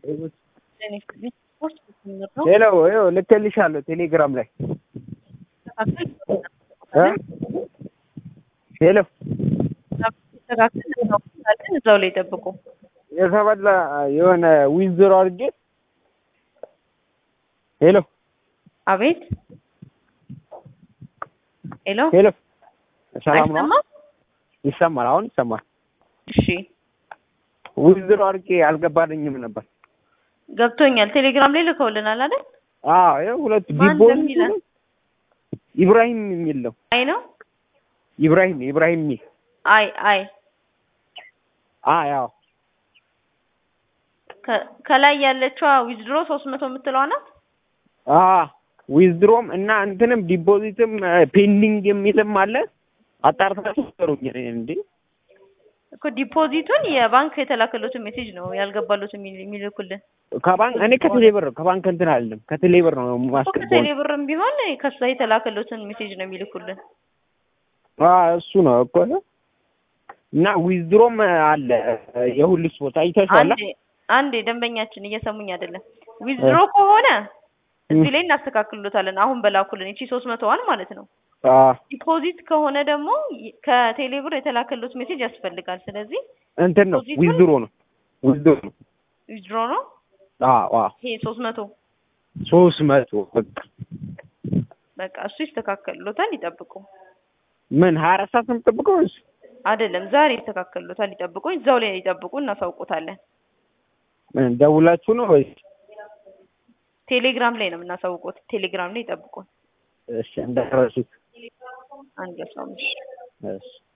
ሄሎ ይኸው ልኬልሻለሁ ቴሌግራም ላይ እ ሄሎ እዛው ላይ ጠብቁ። የተበላ የሆነ ዊዝድሮ አድርጌ ሄሎ አቤት ሄሎ ሄሎ ሰላም ነው? አይሰማም? ይሰማል። አሁን ይሰማል። እሺ ዊዝድሮ አድርጌ አልገባልኝም ነበር። ገብቶኛል። ቴሌግራም ላይ ልከውልናል አይደል? አዎ ይኸው ሁለቱ ማን ዲቦ እንደሚለን? ኢብራሂም የሚል ነው። አይ ነው ኢብራሂም ኢብራሂም የሚል አይ አይ አ ያው ከ- ከላይ ያለችዋ ዊዝድሮ ሶስት መቶ የምትለዋ ናት። አ ዊዝድሮም እና እንትንም ዲፖዚትም ፔንዲንግ የሚልም አለ። አጣርታችሁ ሰሩኝ እንዴ እኮ ዲፖዚቱን የባንክ የተላከሉትን ሜሴጅ ነው ያልገባሉት የሚል- የሚልኩልን ከባንክ እኔ ከቴሌ ብር ከባንክ እንትን አለም ከቴሌ ብር ነው እኮ ማስገባው። ከቴሌ ብርም ቢሆን ከዛ የተላከሉትን ሜሴጅ ነው የሚልኩልን። አ እሱ ነው እኮ እና ዊዝድሮም አለ የሁሉ ስፖርት አይተሽዋል። አንዴ አንዴ ደንበኛችን እየሰሙኝ አይደለም። ዊዝድሮ ከሆነ እዚህ ላይ እናስተካክሉታለን። አሁን በላኩልን እቺ ሶስት መቶዋን ማለት ነው። አ ዲፖዚት ከሆነ ደግሞ ይ- ከቴሌ ብር የተላከሉት ሜሴጅ ያስፈልጋል። ስለዚህ እንትን ነው ዲፖዚቱን- ዊዝድሮ ነው ዊዝድሮ ነው። ዊዝድሮ ነው አ አ ይሄ ሶስት መቶ ሶስት መቶ በቃ በቃ እሱ ይስተካከሉታል። ይጠብቁ። ምን ሀያ አራት ሰዓት ነው የምጠብቀው ወይስ አይደለም ዛሬ ይስተካከሉታል። ይጠብቁ። እዛው ላይ ይጠብቁ፣ እናሳውቁታለን። ምን ደውላችሁ ነው ወይስ? ቴሌግራም ላይ ነው የምናሳውቁት። ቴሌግራም ላይ ይጠብቁ። እሺ እንዳትረሱት። አንድ ሰው እሺ